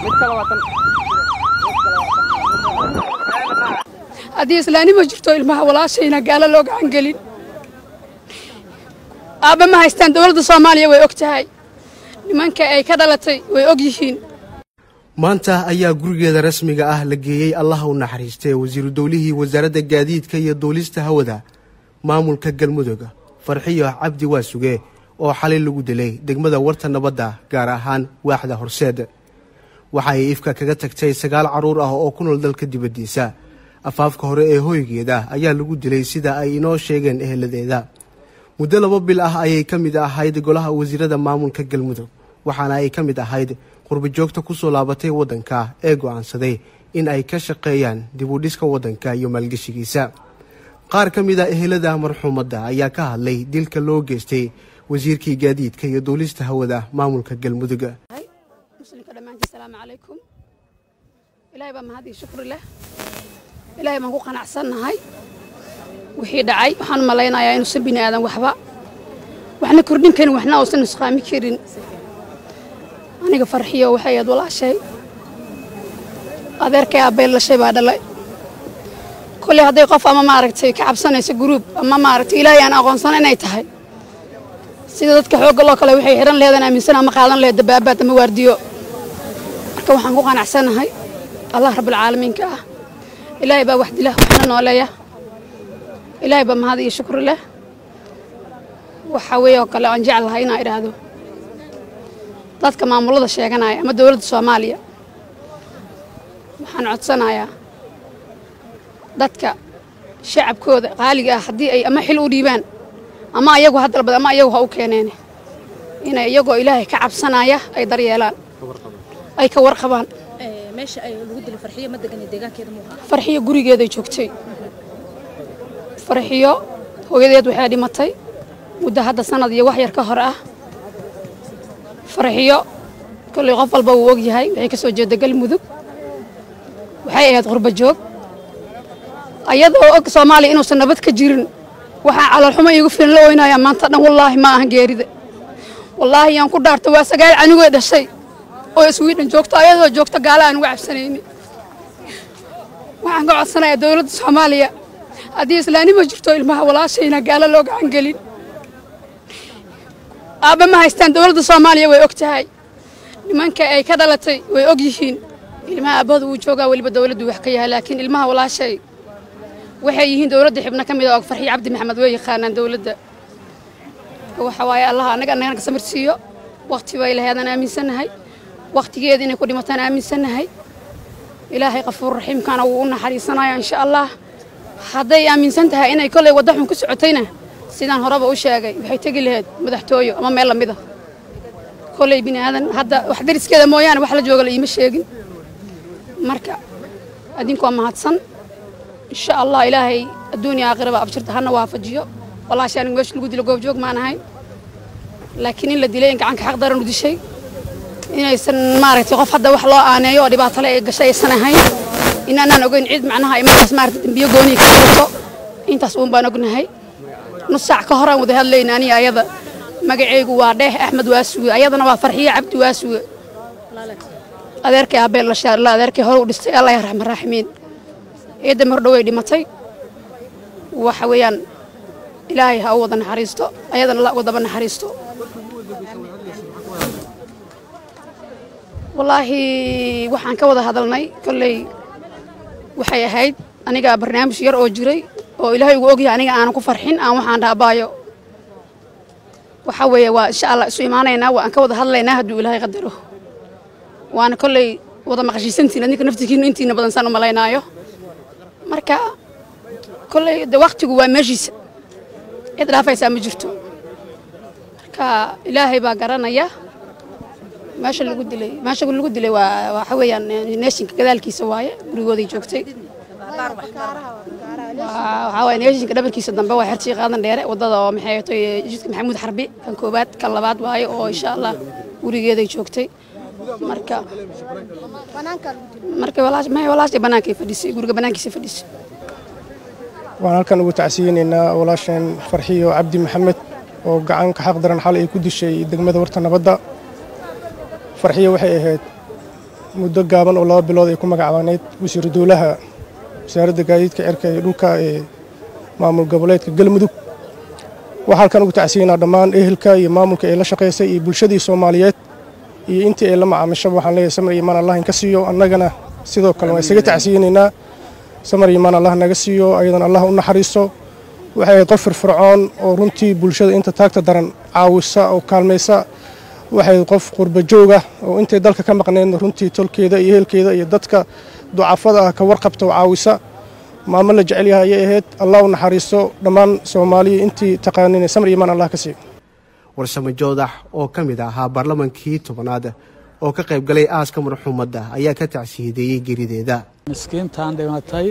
haddii islaanima jirto ilmaha walaashayna gaalo loo gacan gelin aabba ma haystaan dowladda soomaaliya way og tahay nimanka ay ka dhalatay way og yihiin maanta ayaa gurigeeda rasmiga ah la geeyey allaha u naxariistay wasiiru dowlihii wasaaradda gaadiidka iyo duulista hawada maamulka galmudug farxiyo cabdi waasuge oo xalay lagu dilay degmada warta nabadda gaar ahaan waaxda horseed waxa ay ifka kaga tagtay sagaal carruur ah oo ku nool dalka dibaddiisa afaafka hore ee hoygeeda ayaa lagu dilay sida ay inoo sheegeen eheladeeda muddo laba bil ah ayay ka mid ahayd golaha wasiirada maamulka galmudug waxaana ay ka mid ahayd qurbajoogta ku soo laabatay waddanka ee go'aansaday in ay ka shaqeeyaan dib u dhiska waddanka iyo maalgeshigiisa qaar ka mid a ehelada marxuumadda ayaa ka hadlay dilka loo geystay wasiirkii gaadiidka iyo duulista hawada maamulka galmudug muslimka dhammaantii salaamu calaykum ilaahay baa mahad iyo shukri leh ilaahay baan ku qanacsannahay wixii dhacay waxaan u malaynayaa inuusan bini aadan waxba waxna kordhin karin waxna uusan nusqaami karin aniga farxiyo waxay ahayd walaashay adeerkay abbay lashay baa dhalay kolley hadday qof ama maaragtay ka cabsanayso guruub ama maaragtay ilaahay aan aqoonsan inay tahay sida dadka xoogga loo kale waxay xidhan leheedaan aaminsan ama qaadan lehed dabaabaad ama waardiyo marka waxaan ku qanacsanahay allah rabbilcaalamiinka ah ilaahay baa wax dila waxna nooleeya ilaahay baa mahad iyo shukri leh waxa weeye oo kale aan jeclahay inaan idhaahdo dadka maamulada sheeganaya ama dowladda soomaaliya waxaan codsanayaa dadka shacabkooda qaaliga ah haddii ay ama xil u dhiibaan ama ayagu ha dalbad ama ayagu ha u keeneen inay iyagoo ilaahay ka cabsanaya ay daryeelaan ay ka warqabaan meesha ay lagu dilay farxiyo ma degan deegaankeeda muu ahaa farxiyo gurigeeday joogtay farxiyo hooyadeed waxay dhimatay muddo hadda sanad iyo wax yar ka hor ah farxiyo kolley qof walba wuu og yahay waxay ka soo jeeda galmudug waxay ahayd qurba joog ayadoo og soomaaliya inuusan nabad ka jirin waxaa caloolxumo iigu filan la oynayaa maanta dhan wallaahi ma ahan geerida wallaahi yaan ku dhaarta waa sagaal canigoo dhashay oo iswiidhan joogto ayadoo joogto gaala aan uga cabsanaynin waxaan ka codsanayaa dowladda soomaaliya haddii islaanima jirto ilmaha walaashayna gaalo loo gacan gelin aabba ma haystaan dowladda soomaaliya way og tahay nimanka ay ka dhalatay way og yihiin ilmaha aabbahooda wuu joogaa weliba dowladdu wax ka yahay laakiin ilmaha walaashay waxay yihiin dowladda xibno ka mid a og farxiyo cabdi maxamed way yaqaanaan dowladda waxa waaye allah annaga annagana ka samir siiyo wakhti bay laheedaan aaminsannahay wakhtigeeda inay ku dhimataan aaminsannahay ilaahay qafuur raxiimkana wuu u naxariisanaya insha allah hadday aaminsan tahay inay kollay wadda xun ku socotayna sidaan horeba u sheegay waxay tegi lahayd madaxtooyo ama meel lamida kolley bini aadan hadda wax dariskeeda mooyaane wax la jooga la iima sheegin marka adinku waa mahadsan insha allah ilaahay adduuniya aakhiraba abshirta hana waafajiyo walaasha anigu meesha lagu dilo goobjoog maan ahayn laakiin in la dilay in gacanka xaq daran u dishay inaysan maaragtay qof hadda wax loo aaneeyo oo dhibaatale ay gashay aysan ahayn in aanaan ogeyn cid macnaha ay markaas maaragtay dembiyo gooniya ka jirto intaas uun baan ognahay nus saac ka horaan wada hadlayna aniga ayada magaceygu waa dheeh axmed waasuge ayadana waa farxiye cabdi waasuge adeerkay aabeel la shaarla adeerkay hore u dhistay allah raxman raaximiin eedda mar dhoway dhimatay waxa weeyaan ilaahay ha u wada naxariisto ayadana la uga daba naxariisto wallaahi waxaan ka wada hadalnay kolley waxay ahayd aniga barnaamij yar oo jiray oo ilaahay ugu ogyahay aniga aanan ku farxin aan waxaan dhaabaayo waxa weeye waa insha allah isu imaanaynaa waan ka wada hadlaynaa hadduu ilaahay qadaro waana kolley wada maqashiisantiin adinka naftikiinu intiina badan saan u malaynaayo marka kolley de waktigu waa meeshiisa cid dhaafaysaa ma jirto marka ilaahay baa garanaya meesha lagu dilay meesha lagu dilay waa waxa weeyaan neeshinka gadaalkiisa waaye gurigooday joogtay waxaa waaye neeshinka dhabarkiisa dambe waa xertii qaadan dheere waddada oo maxay ahayd jidka maxamuud xarbi kan koobaad kan labaad waaye oo insha allah gurigeeday joogtay marka marka walaash may walaashay bannaankay fadhisay guriga bannaankiisa fadhisay waan halkan ugu tacsiyeynaynaa walaasheen farxiyo cabdi maxamed oo gacanka xaq daran xal ay ku dishay degmada warta nabadda farxiyo waxay ahayd muddo gaaban oo laba bilood ay ku magacbaaneyd wasiiru dowlaha wasaaradda gaadiidka cirka iyo dhulka ee maamul goboleedka galmudug waxaa halkan ugu tacsiinaa dhammaan ehelka iyo maamulka ee la shaqaysay iyo bulshadii soomaaliyeed iyo intii ay la macaamishaba waxaan leeyahay samar iyo imaan allah inka siiyo annagana sidoo kale waan isaga tacsiyinaynaa samar iyo imaan allah naga siiyo ayadana allah u naxariiso waxay ahayd qof firfircoon oo runtii bulshada inta taagta daran caawisa oo kaalmaysa waxay ahayd qof qurba jooga oo intay dalka ka maqneedna runtii tolkeeda iyo ehelkeeda iyo dadka ducafada ah ka warqabta oo caawisa maamo la jecel yahay ayay ahayd allah u naxariiso dhammaan soomaaliya intii taqaanin samar iyo imaan allah ka siiyo warsamo joodax oo ka mid ahaa baarlamankii tobanaad oo ka qayb galay aaska marxuumadda ayaa ka tacsiyadeeyey gerideeda miskiintan dhimatay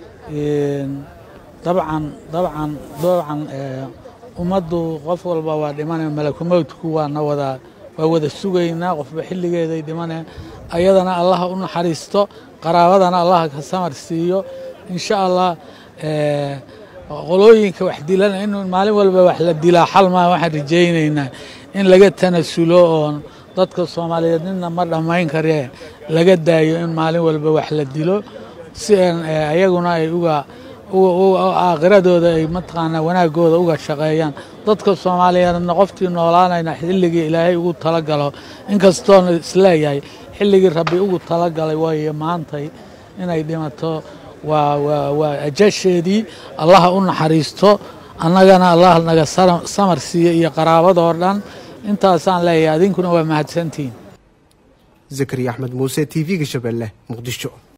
dabcan dabcan dabcan ummaddu qof walba waa dhimanaya malakumowdku waana wada waa wada sugaynaa qofba xilligeeday dhimaneen ayadana allaha u naxariisto qaraabadana allaha ka samar siiyo insha allah qolooyinka wax dilana in maalin walba wax la dilaa xal maa waxaan rajaynaynaa in laga tanasulo oon dadka soomaaliyeed nina ma dhammayn karee laga daayo in maalin walba wax la dilo si aan ayaguna ay uga aakhiradooda ay mataqaanaa wanaagooda uga shaqeeyaan dadka soomaaliyeedna qoftii noolaanayna xilligii ilaahay ugu talagalo inkastoona isleeyahay xilligii rabbi ugu talagalay waayo maantay inay dhimato waa waa waa ajasheedii allaha u naxariisto annagana allah naga samar siiyo iyo qaraabadoo dhan intaasaan leeyahay adinkuna waa mahadsantihiin zakariya axmed muuse t v-ga shabeelle muqdisho